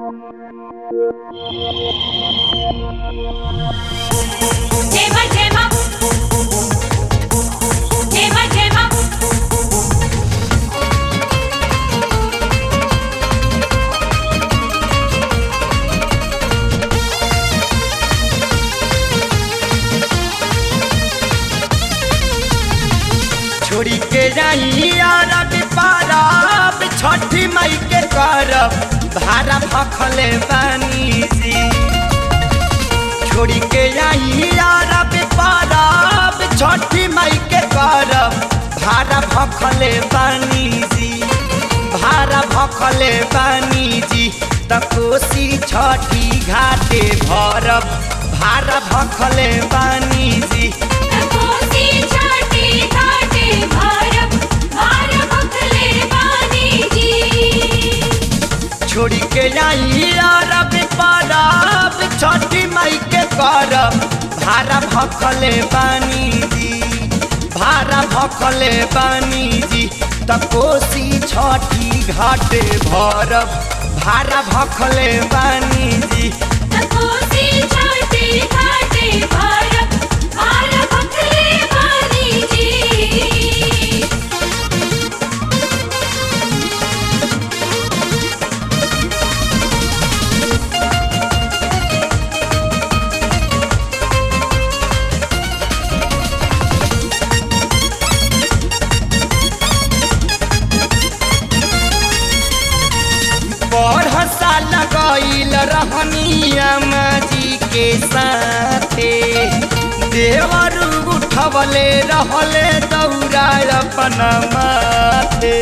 Tema, tema. Tema, tema. छोड़ी के जाई अरब पारब छठी मई के करब भारा भखले बानी जी छोड़ी के जाई अरब पारब छठी मई के करब भारा भखले बानी जी भारा भखले बानी जी त कोसी छठी घाटे भरब भारा भखले बानी जी कोसी छाटी घाटे भारत भार भखले बानी जी छोड़ी के जाई अरब परब छठी मई के करब भारा भखले बानी जी भारा भखले बानी जी त कोसी छठी घाटे भरब भारा भखले बानी जी कोसी छाटी घाटे भारत भार भखले बानी जी बढ़ साल गईल रहनिया जी के साथे देवर उठवले रहले दौरा अपन माथे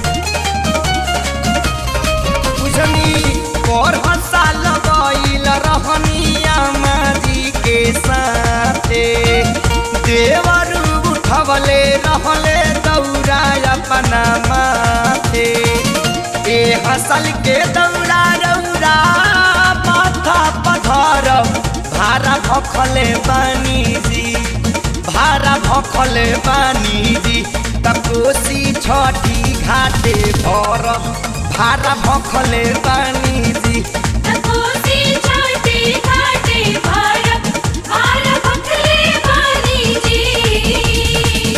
बुझनी बढ़ साल गईल रहनिया जी के साथे देवर उठवले रहले दौरा अपन माथे ए हसल के दौड़ा रौरा माथा पधर भारा भखले बानी जी भारा भखले बानी जी त कोसी छठी घाटे भर भारा भखले बानी जी कोसी छाटी घाटे भारत भार भखले बानी जी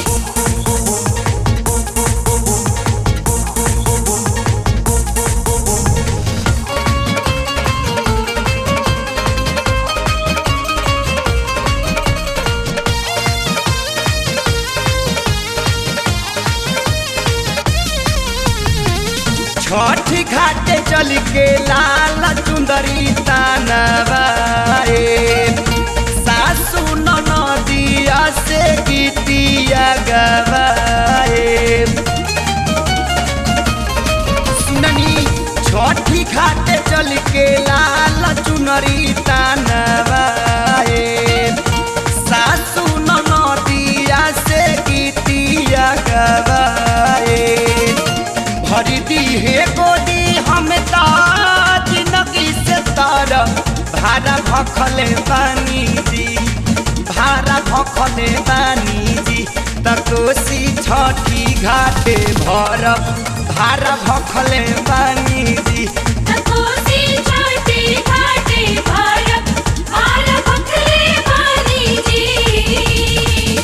छठ घाटे चल के लाल चुंदरी तानवाए सासू नदिया से गीतिया गवाए सुननी छठी घाटे चल के लाल चुनरी तानवाए सासू नदिया से गीतिया गवाए भरी दी हे गोदी हम ताज नकी से तार भारा भखले बानी जी भारा भखले बानी जी त कोसी छठी घाटे भरब भारा भखले बानी जी कोसी छाटी घाटे भारत भार भखले बानी जी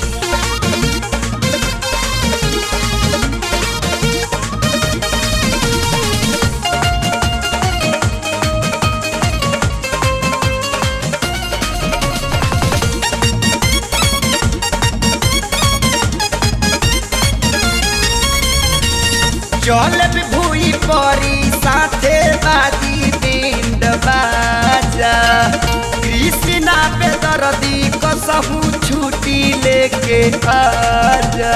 चल भूई परी साथे बाजी पिंड बाजा कृष्णा पे दर्दी कसहू छुट्टी लेके आजा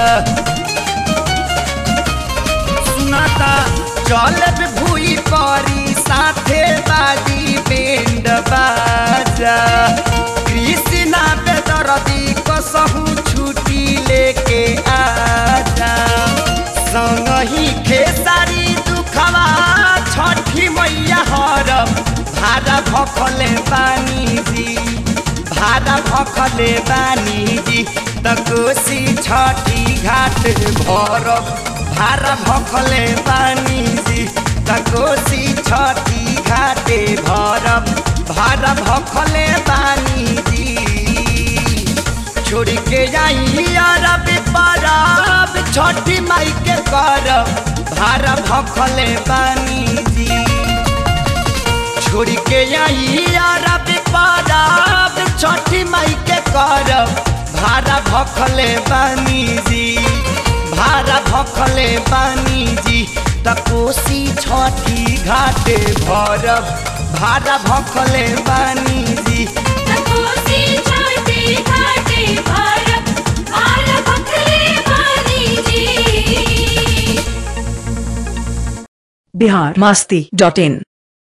सुनाता चल भूई परी साथे बाजी पिंड बाजा कृष्णा पे दर्दी कसहू छुट्टी लेके आजा संगही खेसारी दुखवा छठी मैया हरब भारा भखले बानी जी भारा भखले बानी जी त कोसी छठी घाट भरब भारा भखले बानी जी त कोसी छठी घाटे भारा भखले बानी जी छोड़ के जाई अरब परब छठी माई के करब भारा भखले बानी जी छोड़ के आई अरब परब छठी माई के करब भारा भखले बानी जी भारा भखले बानी जी त कोसी छठी घाटे भरब भारा भखले बानी जी तकोसी छाटे घाटे भारत भार भखले बानी जी बिहार मास्ती डॉट इन